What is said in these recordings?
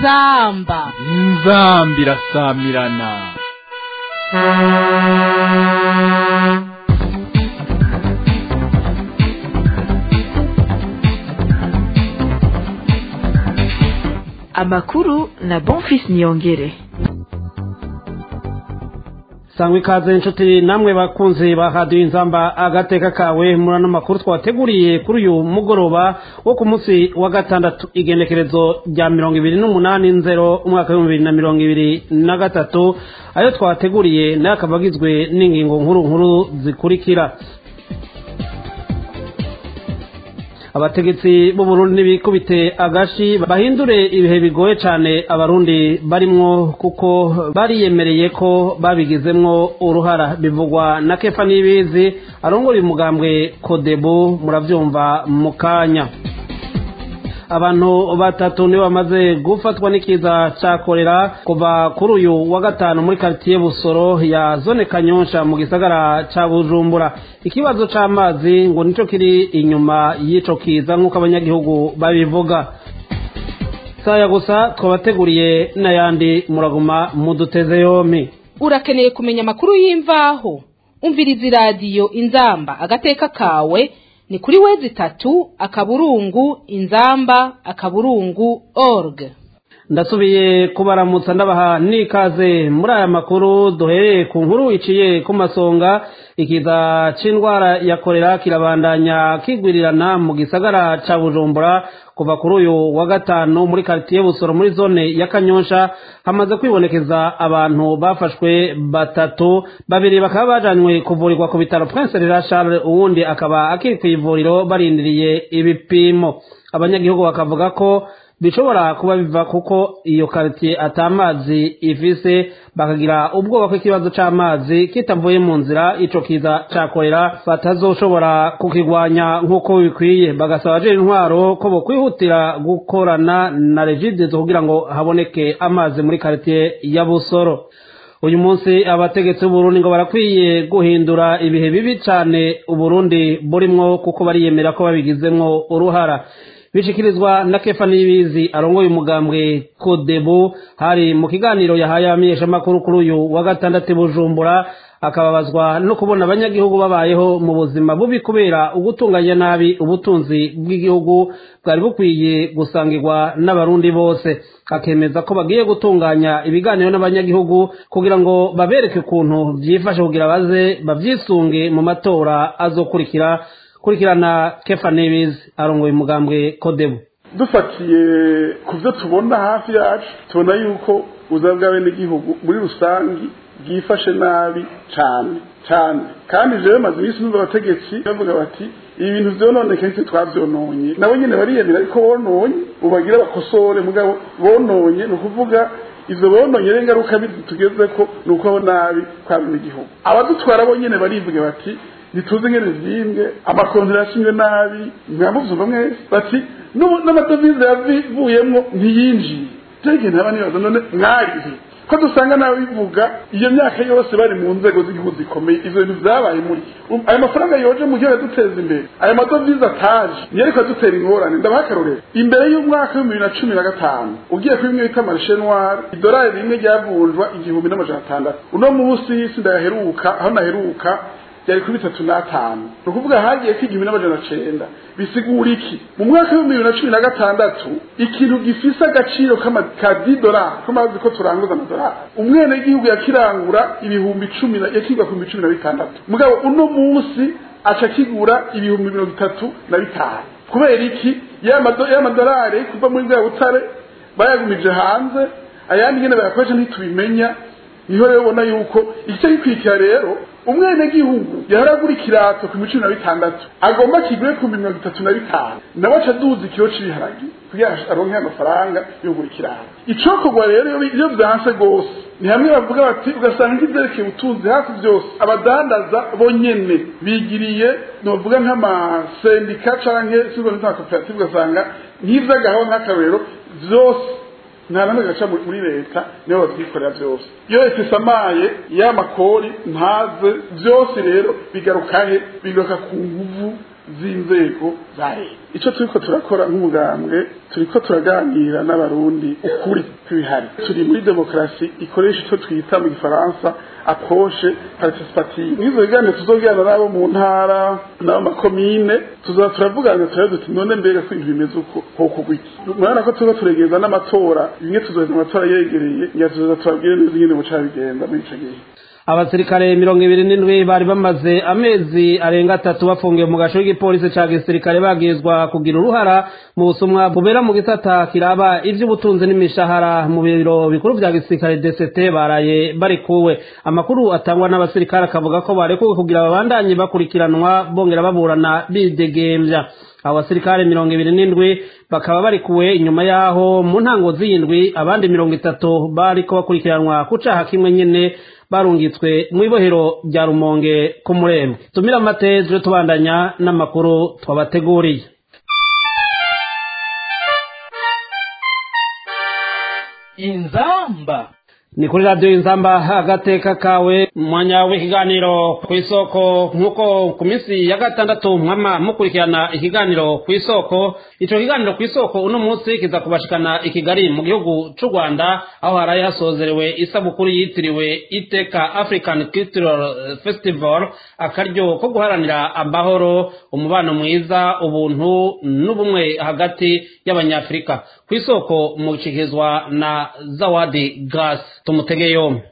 inzamba inzamba irasamirana amakuru na bonfis niyongere sangwa ikaze inshuti namwe bakunzi ba radiyo inzamba agateka kawe muri ano makuru twateguriye kuri uyu mugoroba wo ku munsi wa gatandatu igenekerezo rya mirongo ibiri n'umunani nzero umwaka w'ibihumbi bibiri na mirongo ibiri na gatatu ayo twateguriye nayo akaba agizwe n'ingingo nkuru nkuru zikurikira abategetsi b'uburundi n'ibikubite agashi bahindure ibihe bigoye cyane abarundi barimwo kuko bariyemereye ko babigizemwo uruhara bivugwa na kefa n'ibizi arongora umugambwe kodebu murabyumva mu kanya abantu batatu nibo bamaze gufatwa n'ikiza cya korera kuva kuri uyu wa gatanu muri karitsiye busoro ya zone kanyonsha mu gisagara cya bujumbura ikibazo cy'amazi ngo nicyo kiri inyuma y'icyo kiza nk'uko abanyagihugu babivuga saya gusa twabateguriye n'ayandi muraguma muduteze yombi urakeneye kumenya amakuru y'imvaho umviriza iradiyo inzamba agateka kawe ni kuri wezi itatu akaburungu inzamba akaburungu org ndasubiye kubaramutsa ndabaha n'ikaze muri aya makuru duhereye ku nkuru iciye ku masonga ikiza c'indwara ya korera kirabandanya kigwirirana mu gisagara ca bujumbura kuva kuri uyu wa gatanu muri karitiye busoro muri zone ya kanyonsha hamaze kwibonekeza abantu bafashwe batatu babiri bakaba bajanywe kuvurirwa ku bitaro prince rera charles uwundi akaba akiri ku ivuriro barindiriye ibipimo abanyagihugu bakavuga ko bishobora kuba biva kuko iyo karitiye atamazi ifise bakagira ubwoba ko ikibazo c'amazi kitavuye mu nzira ico kiza cakorera batazoshobora kukigwanya nk'uko bikwiye bagasaba ajera intwaro ko bokwihutira gukorana na regidezo kugira ngo haboneke amazi muri karitiye ya busoro uyu munsi abategetsi b'uburundi ngo barakwiye guhindura ibihe bibi cane uburundi burimwo kuko bariyemera ko babigizemwo uruhara bishikirizwa na kefa n'ibizi arongoye umugambwe kodebu hari mu kiganiro yahaye abamenyeshamakuru kuri uyu wa gatandatu bujumbura akababazwa no kubona abanyagihugu babayeho mu buzima bubi kubera ugutunganya nabi ubutunzi bw'igihugu bwari bukwiye gusangirwa n'abarundi bose akemeza ko bagiye gutunganya ibiganiro n'abanyagihugu kugira ngo babereke ukuntu byifashe kugira baze babyisunge mu matora azokurikira kurikirana kefa nebizi arongoye umugambwe kodebu dufatiye ku byo tubona hafi yacu tubona yuko ubuzima bw'abenegihugu muri rusange bwifashe nabi cyane cyane kandi rero maze iminsi numva abategetsi bavuga bati ibi bintu byononeke ntitwe twabyononye nabo nyine bariyemera ariko bononye ubagira bakosore mugabo bononye ni ukuvuga ivyo bononye rero ingaruka tugeze ko ni uko nabi kw'abenegihugu abadutwara bo nyine barivuga bati ntituzi ngene vyimbwe amakontra yashimwe nabi mwamuvyumva mwese bati n'amadovize yavuyemwo ntiyinjiye tege ntaba nibaza none mwarihe ko dusanga nawe bivuga iyo myaka yose bari mu nzego z'igihugu zikomeye ivyo bintu vyabaye muri ayo mafaranga yoje mu gihugu duteza imbere ayo madovize ataje niyo ariko adutera ingorane ndabaha akarorero imbere y'umwaka w'ibihumbi bibiri na cumi na gatanu ugiye kuri bimwe bita marishe noire idolari rimwe ryavunjwa igihumbi n'amajana atandatu uno munsi y'isi ndayaheruka aho naheruka byari kuri bitatu n'atanu ni ukuvuga hagiye ko igihumbi n'amajana cenda bisigura iki mu mwaka w'ibihumbi bibiri na cumi na gatandatu ikintu gifise agaciro ka didolari ko mazi ko turanguza amadolari umwenegihugu yakirangura ibihumbi cumi yakigwa ku bihumbi cumi na bitandatu mugabo uno munsi aca kigura ibihumbi mirongo itatu na bitanu kubera iki y'amadolari kuva muri bwa butare bayagumije hanze ayandi nyene bayakoresha ntitubimenya niho rero ubona yuko igice gikwikira rero umwenegihugu yaharagura ikirato ku cumi na bitandatu agomba kigure ku mirongo itatu na bitanu nawe aca aduza ikiro c'ibiharagi kugira aronke amafaranga yo kugura ikirato icokorwa rero iyo vyanse rwose ni hamwe bavuga bati ugasanga nk'ivyerekeye ubutunzi hafi vyose abadandaza bonyene bigiriye novuga nk'amasendika canke sikoperative ugasanga nk'ivy'agahaho nk'akarorero vyose nta namwe gaca muri leta nibo batwikorera byose iyo leta isamaye y'amakori ntaze byose rero bigaruka he bigaruka ku nguvu z'inzego za leta icyo turiko turakora nk'umugambwe turiko turaganira n'abarundi ukuri kw'ibihari turi muri demokarasi ikoresha icyo twita mu gifaransa approche participative nk'izo biganiro tuzogirana n'abo mu ntara n'abo makomine tuzoba turavugana turabe duti none mbega ko ibintu bimeze uko hokugwa iki murabona ko turiko turegereza n'amatora bimwe tuzoheza amatora yegereye ngira tuzoza turabwire neza ingene buca bigenda muri ico gihe abasirikare mirongo ibiri n'indwi bari bamaze amezi arenga atatu bafungiwe mu gasho k'igipolisi ca gisirikare bagizwa kugira uruhara mu busumwa bubera mu gisata kiraba ivy'ubutunzi n'imishahara mu biro bikuru vya gisirikare DCT baraye barikuwe amakuru atangwa n'abasirikare akavuga ko barekuwe kugira babandanye bakurikiranwa bongera baburana bidegemvya abo basirikare mirongo ibiri n'indwi bakaba barikuwe inyuma yaho mu ntango z'indwi abandi mirongo itatu bariko bakurikiranwa ku caha kimwe nyene barungitswe mu ibohero rya rumonge ku murembe tumira amate tuje tubandanya n'amakuru twabateguriye inzamba ni kuri radiyo inzamba agateka kawe umwanya w'ikiganiro ku isoko nk'uko ku minsi ya gatandatu mwama mukurikirana ikiganiro ku isoko icyo kiganiro ku isoko uno munsi kiza kubashikana i kigali mu gihugu cy'u rwanda aho haraye hasozerewe isabukuru yitiriwe iteka african cultural festival akaryo ko guharanira amahoro umubano mwiza ubuntu n'ubumwe hagati y'abanyafurika ku isoko mushyikirizwa na zawadi gasi tumutege yombi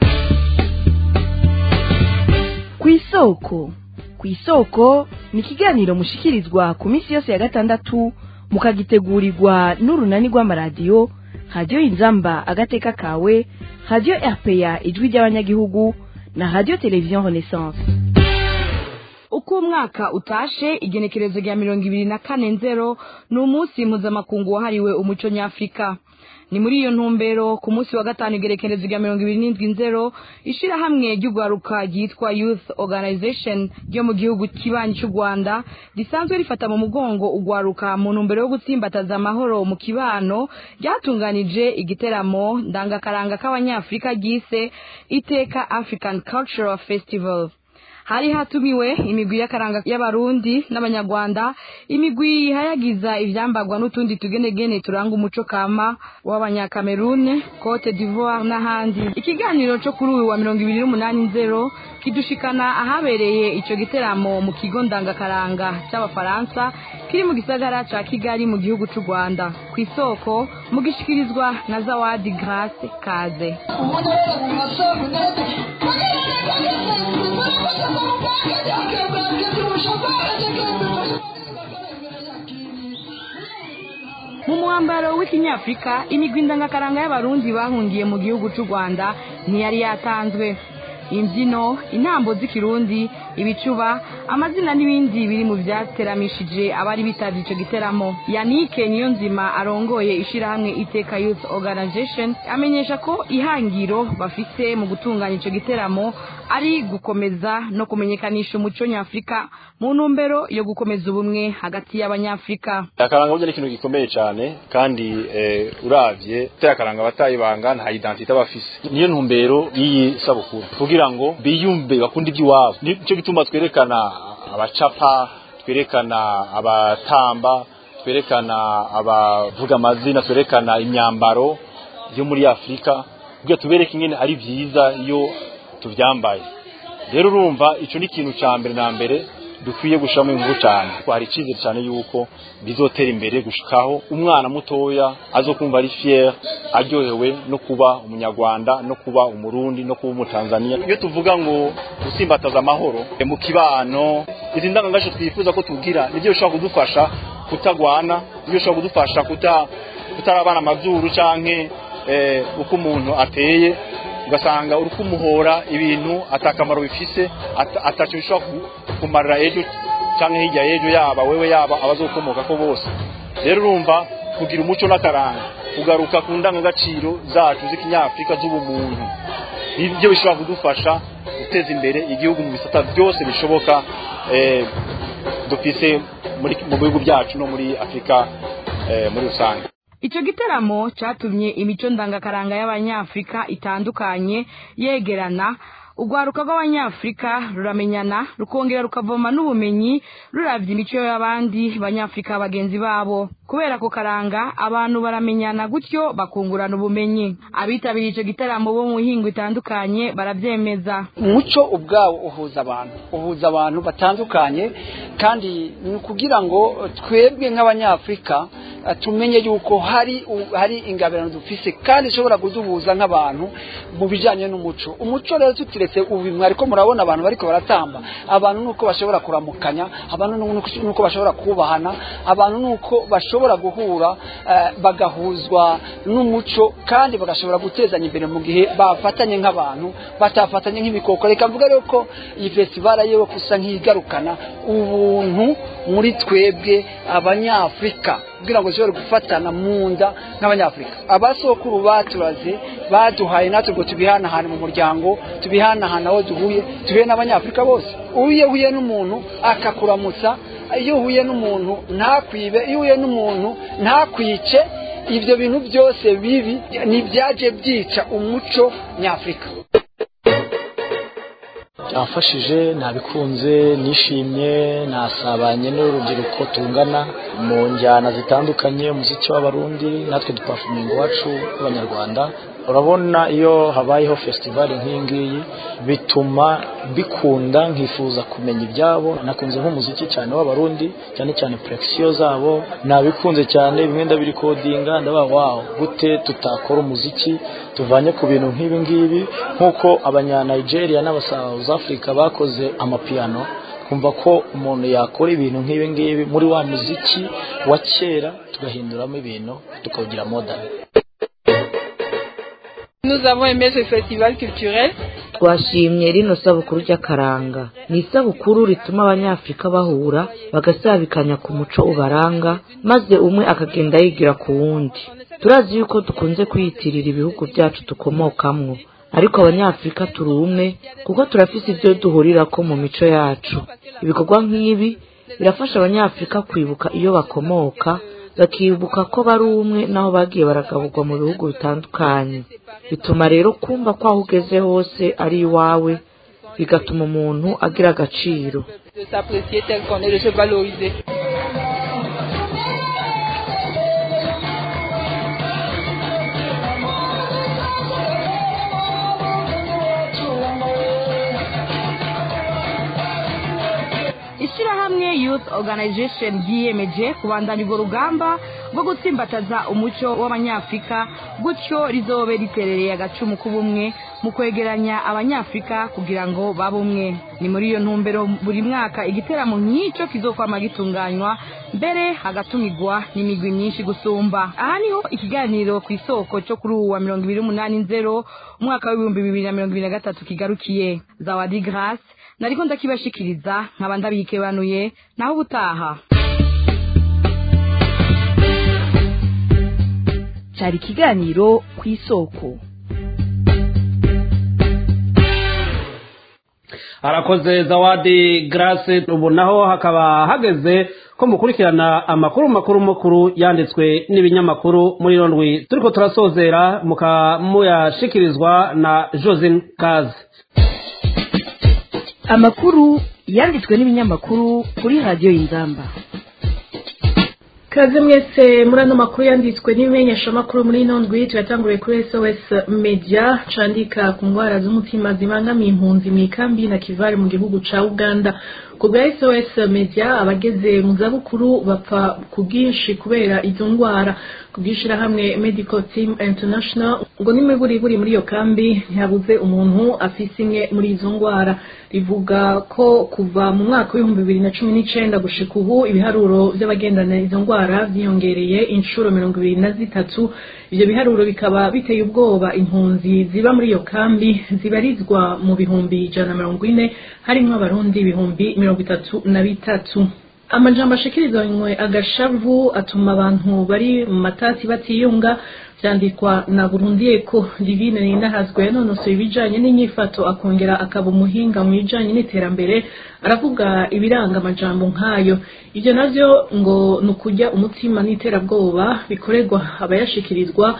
ku isoko ku isoko ni ikiganiro mushikirizwa ku minsi yose ya gatandatu mukagitegurirwa n'urunani rw'amaradiyo radiyo inzamba agateka kawe radiyo rpa ijwi ry'abanyagihugu na radiyo televiziyo renaissance uko umwaka utashe igenekerezo rya mirongo ibiri na kane nzero ni umunsi mpuzamakungu wahariwe umuco nyafurika ni muri iyo ntumbero ku munsi wa gatanu igerekerezo rya mirongo ibiri n'indwi nzero ishirahamwe ry'urwaruka ryitwa youth organization ryo mu gihugu kibanyi cy'u rwanda risanzwe rifata mu mugongo urwaruka mu ntumbero yo gutsimbataza amahoro mu kibano ryatunganije igiteramo ndangakaranga k'abanyafurika ryise iteka african cultural festival hari hatumiwe imigwi y'akaranga y'abarundi n'abanyarwanda imigwi yihayagiza ivyambagwa n'utundi tugenegene turanga umuco kama w'abanyakamerune cote d'ivoire n'ahandi ikiganiro co kuri uyu wa mirongo ibiri n'umunani nzero kidushikana ahabereye ico giteramo mu kigo ndangakaranga c'abafaransa kiri mu gisagara ca kigali mu gihugu c'u rwanda ku isoko mugishikirizwa na zawadi grace kaze mu mwambaro w'ikinyafurika imigwi ndangakaranga y'abarundi bahungiye mu gihugu c'u rwanda ntiyari yatanzwe imbyino intambo z'ikirundi ibicuba amazina n'ibindi biri mu byateramishije abari bitavye ico giteramo yanike niyo nzima arongoye ishirahamwe iteka youth organization amenyesha ko ihangiro bafise mu gutunganya ico giteramo ari gukomeza no kumenyekanisha umuco nyafurika mu ntumbero yo gukomeza ubumwe hagati y'abanyafurika akaranga burya ni ikintu gikomeye cyane kandi eh, uravye terakaranga abatayibanga nta identite bafise niyo ntumbero y'iyi sabukuru kugira ngo biyumve bakunde iby'iwabo nicyo gituma twerekana abacapa twerekana abatamba twerekana abavuga amazina twerekana imyambaro yo muri afurika kugira tubereke ingene ari byiza iyo tuvyambaye rero urumva ico ni ikintu ca mbere na mbere dukwiye gushiramo ingufu cyane hari icyizere cyane yuko bizotera imbere gushikaho umwana mutoya azokumva ari fier aryohewe no kuba umunyarwanda no kuba umurundi no kuba umutanzania iyo tuvuga ngo gusimbataza amahoro mu kibano izi ndangagaciro twifuza ko tugira nibyo bishobora kudufasha kutagwana nibyo bishobora kudufasha kuta kutarabana amazuru canke eh, uko umuntu ateye ugasanga uri kumuhora ibintu atakamaro bifise atacyo bishobora kumarira ejo cyangwa hirya y'ejo yaba wewe yaba abazokomoka ko bose rero urumva kugira umuco n'akaranga kugaruka ku ndangagaciro zacu z'ikinyafurika z'ubumuntu nibyo bishobora kudufasha guteza imbere igihugu mu bisata byose bishoboka dufise mu bihugu byacu no muri afurika muri rusange Ico giteramo catumye imico ndangakaranga y'abanyafrika itandukanye yegerana urwaruka rw'abanyafurika ruramenyana rukongera rukavoma n'ubumenyi ruravye imico y'abandi banyafurika bagenzi babo kubera ko karanga abantu baramenyana gutyo bakungurana ubumenyi abitabiriye ico gitaramo bo mu mihingo itandukanye baravyemeza umuco ubwawo uhuza abantu uhuza abantu batandukanye kandi ni ukugira ngo twebwe nk'abanyafurika eh, tumenye yuko hari u- hari ingabirano dufise kandi ishobora kuduhuza nk'abantu mu bijanye n'umuco umuco rero tutiretse ubu mwariko murabona abantu bariko baratamba abantu nuko bashobora kuramukanya abantu nuko- nuko bashobora kubahana abantu nuko bashobora guhura eh, bagahuzwa n'umuco kandi bagashobora gutezanya imbere mu gihe bafatanye nk'abantu batafatanye nk'ibikoko reka mvuga rero ko iyi festival yewe kusa nk'igarukana ubuntu muri twebwe abanyafurika kugira ngo zishobore gufatana mu nda nk'abanyafurika abasokuru baturaze baduhaye natwe ngo tubihanahane mu muryango tubihanahane aho duhuye tubihe n'abanyafurika bose iyo uhuye n'umuntu akakuramutsa iyo uhuye n'umuntu ntakwibe iyo uhuye n'umuntu ntakwice ibyo bintu byose bibi ntibyaje byica umuco nyafurika byamfashije nabikunze nishimye nasabanye n'urubyiruko tungana mu njyana zitandukanye umuziki w'abarundi natwe dupafuminga iwacu w'abanyarwanda urabona iyo habayeho festival nk'iyi ngiyi bituma mbikunda nkifuza kumenya ibyabo nakunze nk'umuziki cyane w'abarundi cyane cyane purekisiyo zabo nabikunze cyane bimwe ndabirikodinga ndabaha wawo gute tutakora umuziki tuvanye ku bintu nk'ibi ngibi nk'uko abanyanigeria n'abasouth africa bakoze amapiyano kumva ko umuntu yakora ibintu nk'ibi ngibi muri wa muziki wa kera tugahinduramo ibintu tukawugira modern Nous avons aimé ce festival culturel. twashimye rino sabukuru ry'akaranga ni isabukuru rituma abanyafurika bahura bagasabikanya ku muco ubaranga maze umwe akagenda yigira ku wundi turazi yuko dukunze kwiyitirira ibihugu byacu dukomokamwo ariko abanyafurika turi umwe kuko turafise ibyo duhurirako mu mico yacu ibikorwa nk'ibi birafasha abanyafurika kwibuka iyo bakomoka bakibuka ko bari umwe n'aho bagiye baragaburwa mu bihugu bitandukanye bituma rero kumva ko aho ugeze hose ari iwawe bigatuma umuntu agira agaciro De s'apprécier tel qu'on est, de se valoriser. ishyirahamwe youth organization ryiyemeje kubandanya urwo rugamba rwo gutsimbataza umuco w'abanyafurika gutyo rizobe riterereye agacumu k'ubumwe mu kwegeranya abanyafurika kugira ngo babe umwe ni muri iyo ntumbero buri mwaka igiteramo nk'icyo kizokwama gitunganywa mbere hagatumigwa n'imigwi myinshi gusumba aha niho ikiganiro ku isoko cyo kuri uwa mirongo ibiri n'umunani nzero umwaka w'ibihumbi bibiri na mirongo ibiri na gatatu kigarukiye zawadi grace nariko ndakibashikiriza nkaba ndabikebanuye naho ubutaha cyari ikiganiro ku isoko arakoze zawadi grace ubu naho hakaba hageze ko mukurikirana amakuru makuru makuru yanditswe n'ibinyamakuru muri rondwi turiko turasozera mukamuyashikirizwa na josine kazi amakuru yanditswe n'ibinyamakuru kuri radiyo y'inzamba kaze mwese muri ano makuru yanditswe n'ibimenyeshamakuru muri ino ndwi turatanguriye kuri sos media candika ku ndwara z'umutima zibangamiye impunzi mu ikambi na kivari mu gihugu ca uganda ku bwa sos media abageze mu zabukuru bapfa ku bwinshi kubera izo ndwara ku bw'ishirahamwe medical team international ngo n'imiburiburi muri iyo kambi ntihabuze umuntu afise imwe muri izo ndwara rivuga ko kuva mu mwaka w'ibihumbi bibiri na cumi n'icenda gushika ubu ibiharuro vy'abagendana izo ndwara vyiyongereye inshuro mirongo ibiri na zitatu ivyo biharuro bikaba biteye ubwoba impunzi ziba muri iyo kambi zibarizwa mu bihumbi ijana na mirongo ine harimwo abarundi ibihumbi mirongo itatu na bitatu amajambo ashikirizanywe agashavu atuma abantu bari mu matati batiyunga vyandikwa na burundiyeko divine ninahazwe yanonosoye ibijanye n'inyifato akongera akaba umuhinga mu bijanye n'iterambere aravuga ibiranga amajambo nk'ayo ivyo navyo ngo ni ukurya umutima n'iterabwoba bikorerwa abayashikirizwa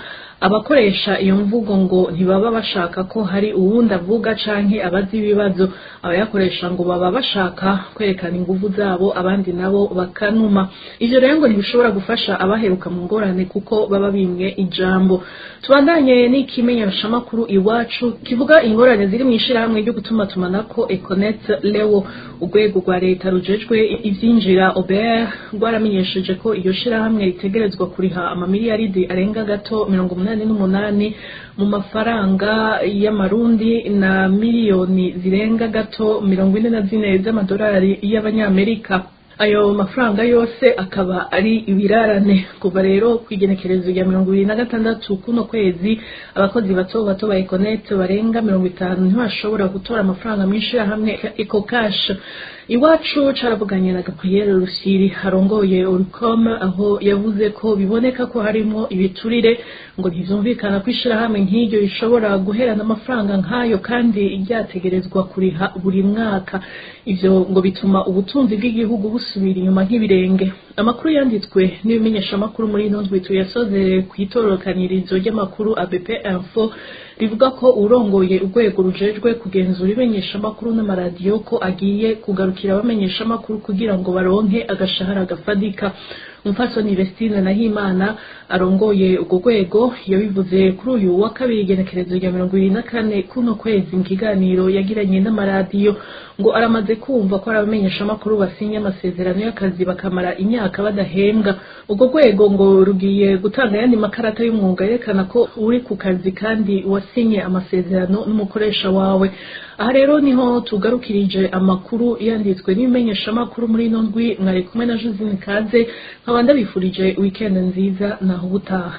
abakoresha iyo mvugo ngo ntibaba bashaka ko hari uwundi avuga canke abazi ibibazo abayakoresha ngo baba bashaka kwerekana inguvu zabo abandi nabo bakanuma ivyo rero ngo ntibishobora gufasha abaheruka mu ngorane kuko baba bimwe ijambo tubandanye n'ikimenyeshamakuru iwacu kivuga ingorane ziri mu ishirahamwe ryo gutuma tumanako econet lewo urwego rwa leta rujejwe ivyinjira obert rwaramenyesheje ko iyo shirahamwe ritegerezwa kuriha amamiliyaridi arenga gato mirongo umunani n'umunani mu mafaranga y'amarundi na miliyoni zirenga gato mirongo ine na zine z'amadolari y'abanyamerika ayo mafaranga yose akaba ari ibirarane kuva rero ku igenekerezo rya mirongo ibiri na gatandatu kuno kwezi abakozi bato bato ba econet barenga mirongo itanu ntibashobora gutora amafaranga menshi hamwe eco cash iwacu caravuganye na gabriel rusiri arongoye oricom aho yavuze ko biboneka ko harimo ibiturire ngo ntivyumvikana ko ishirahamwe nk'iryo rishobora guherana amafaranga nk'ayo kandi ryategerezwa kuriha buri mwaka ivyo ngo bituma ubutunzi bw'igihugu busubira inyuma nk'ibirenge amakuru yanditswe n'ibimenyeshamakuru muri ino ndwi tuyasozere ku itorokanirizo ry'amakuru abp info rivuga ko urongoye urwego rujejwe kugenzura imenyeshamakuru n'amaradiyo ko agiye kugarukira abamenyeshamakuru kugira ngo baronke agashahara gafadika umupfasoni Vestine Nahimana arongoye urwo rwego yabivuze kuri uyu wa kabiri igenekerezo rya mirongo ibiri na kane kuno kwezi mu kiganiro yagiranye n'amaradiyo ngo aramaze kumva ko ari abamenyeshamakuru basinya amasezerano y'akazi bakamara imyaka badahembwa urwo rwego ngo rugiye gutanga ayandi makarata y'umwuga yerekana ko uri ku kazi kandi wasinye amasezerano n'umukoresha wawe aha rero niho tugarukirije amakuru yanditswe n'ibimenyeshamakuru muri ino ndwi mwari kumwe na josine kaze nkaba ndabifurije weekend nziza naho ubutaha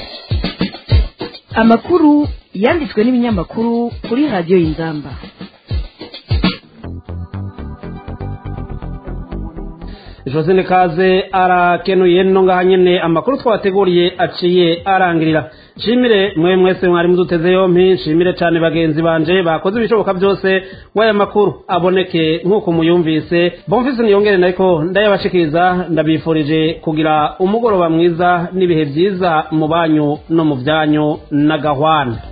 amakuru yanditswe n'ibinyamakuru kuri radiyo y'inzamba josine kaze arakenuye no ngaha nyene amakuru twabateguriye aciye arangirira nshimire mwe mwese mwari muduteze yompi nshimire cyane bagenzi banje bakoze ibishoboka byose w'aya makuru aboneke nk'uko muyumvise bomfise niyongere nariko ndayabashikiriza ndabifurije kugira umugoroba mwiza n'ibihe byiza mu banyu no mu byanyu n'agahwana